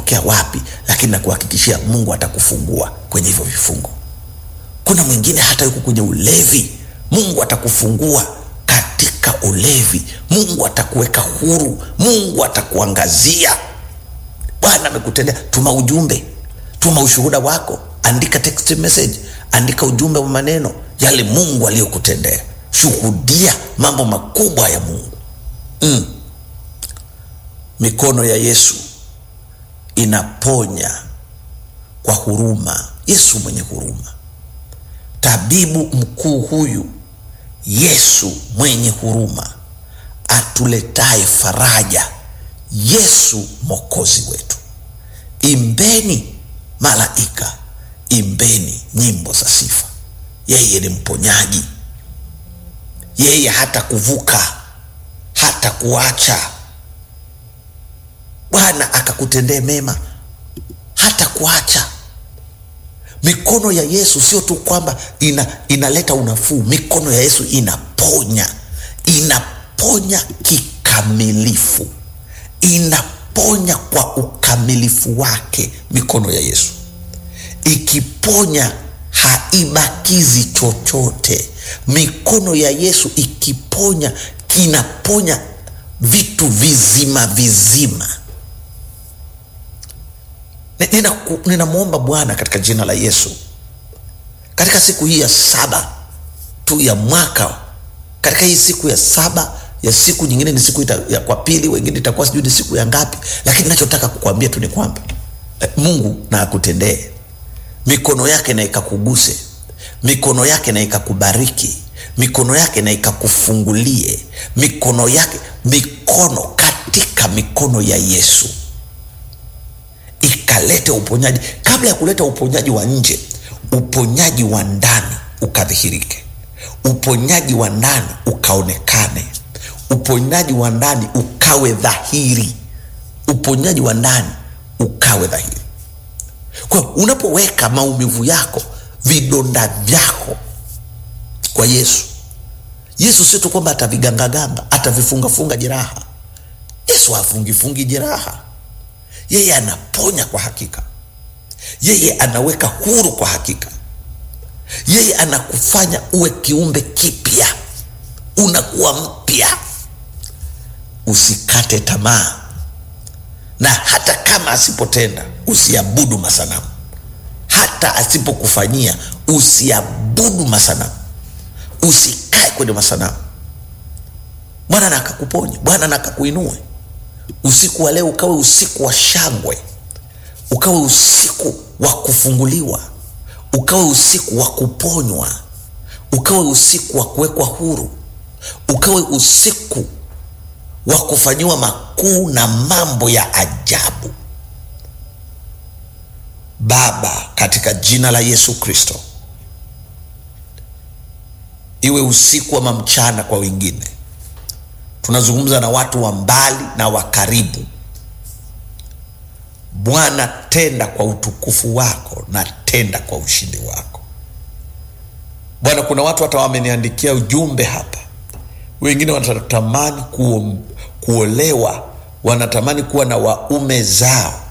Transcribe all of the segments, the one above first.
utatokea wapi, lakini nakuhakikishia Mungu atakufungua kwenye hivyo vifungo. Kuna mwingine hata yuko kwenye ulevi, Mungu atakufungua katika ulevi. Mungu atakuweka huru, Mungu atakuangazia. Bwana amekutendea. Tuma ujumbe, tuma ushuhuda wako, andika text message, andika ujumbe wa maneno yale Mungu aliyokutendea. Shuhudia mambo makubwa ya Mungu. Mm. Mikono ya Yesu inaponya kwa huruma. Yesu mwenye huruma, tabibu mkuu huyu, Yesu mwenye huruma, atuletaye faraja, Yesu mwokozi wetu. Imbeni malaika, imbeni nyimbo za sifa. Yeye ni mponyaji, yeye hata kuvuka hata kuacha. Bwana akakutendee mema, hata kuacha. Mikono ya Yesu sio tu kwamba ina, inaleta unafuu. Mikono ya Yesu inaponya, inaponya kikamilifu, inaponya kwa ukamilifu wake. Mikono ya Yesu ikiponya haibakizi chochote. Mikono ya Yesu ikiponya kinaponya vitu vizima vizima. Ninamwomba nina Bwana katika jina la Yesu, katika siku hii ya saba tu ya mwaka, katika hii siku ya saba ya siku nyingine ni siku ita, ya kwa pili, wengine itakuwa sijui ni siku ya ngapi, lakini nachotaka kukwambia tu ni kwamba Mungu na akutendee mikono yake na ikakuguse, mikono yake na ikakubariki, mikono yake na ikakufungulie, mikono yake, mikono katika mikono ya Yesu ikalete uponyaji. Kabla ya kuleta uponyaji wa nje, uponyaji wa ndani ukadhihirike, uponyaji wa ndani ukaonekane, uponyaji wa ndani ukawe dhahiri, uponyaji wa ndani ukawe dhahiri. Kwa unapoweka maumivu yako, vidonda vyako kwa Yesu, Yesu sio tu kwamba atavigangaganga, atavifungafunga jeraha. Yesu hafungifungi jeraha, yeye anaponya kwa hakika, yeye anaweka huru kwa hakika, yeye anakufanya uwe kiumbe kipya, unakuwa mpya. Usikate tamaa na hata kama asipotenda usiabudu masanamu, hata asipokufanyia usiabudu masanamu, usikae kwenye masanamu. Bwana na akakuponya, Bwana na akakuinue. Usiku wa leo ukawe usiku wa shangwe, ukawe usiku wa kufunguliwa, ukawe usiku wa kuponywa, ukawe usiku wa kuwekwa huru, ukawe usiku wa kufanyiwa makuu na mambo ya ajabu. Baba, katika jina la Yesu Kristo, iwe usiku ama mchana kwa wengine, tunazungumza na watu wa mbali na wa karibu. Bwana, tenda kwa utukufu wako na tenda kwa ushindi wako. Bwana, kuna watu hata wameniandikia ujumbe hapa, wengine wanatamani kuo, kuolewa, wanatamani kuwa na waume zao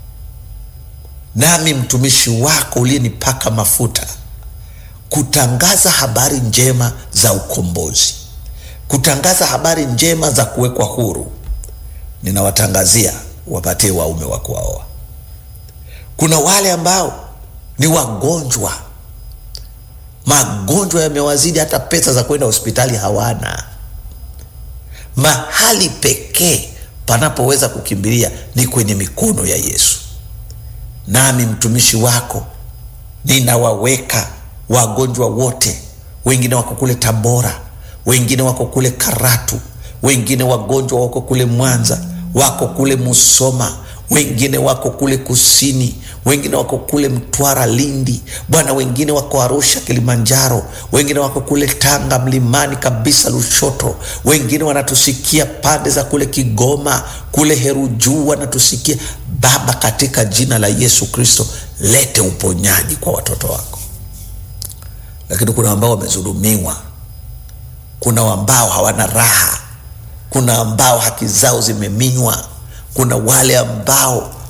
nami mtumishi wako uliyenipaka mafuta kutangaza habari njema za ukombozi, kutangaza habari njema za kuwekwa huru, ninawatangazia wapatie waume wa kuwaoa. Kuna wale ambao ni wagonjwa, magonjwa yamewazidi, hata pesa za kwenda hospitali hawana. Mahali pekee panapoweza kukimbilia ni kwenye mikono ya Yesu. Nami mtumishi wako ninawaweka wagonjwa wote, wengine wako kule Tabora, wengine wako kule Karatu, wengine wagonjwa wako kule Mwanza, wako kule Musoma, wengine wako kule kusini, wengine wako kule Mtwara, Lindi, Bwana, wengine wako Arusha, Kilimanjaro, wengine wako kule Tanga mlimani kabisa Lushoto, wengine wanatusikia pande za kule Kigoma, kule Herujuu wanatusikia. Baba, katika jina la Yesu Kristo, lete uponyaji kwa watoto wako. Lakini kuna ambao wamedhulumiwa, kuna ambao hawana raha, kuna ambao haki zao zimeminywa, kuna wale ambao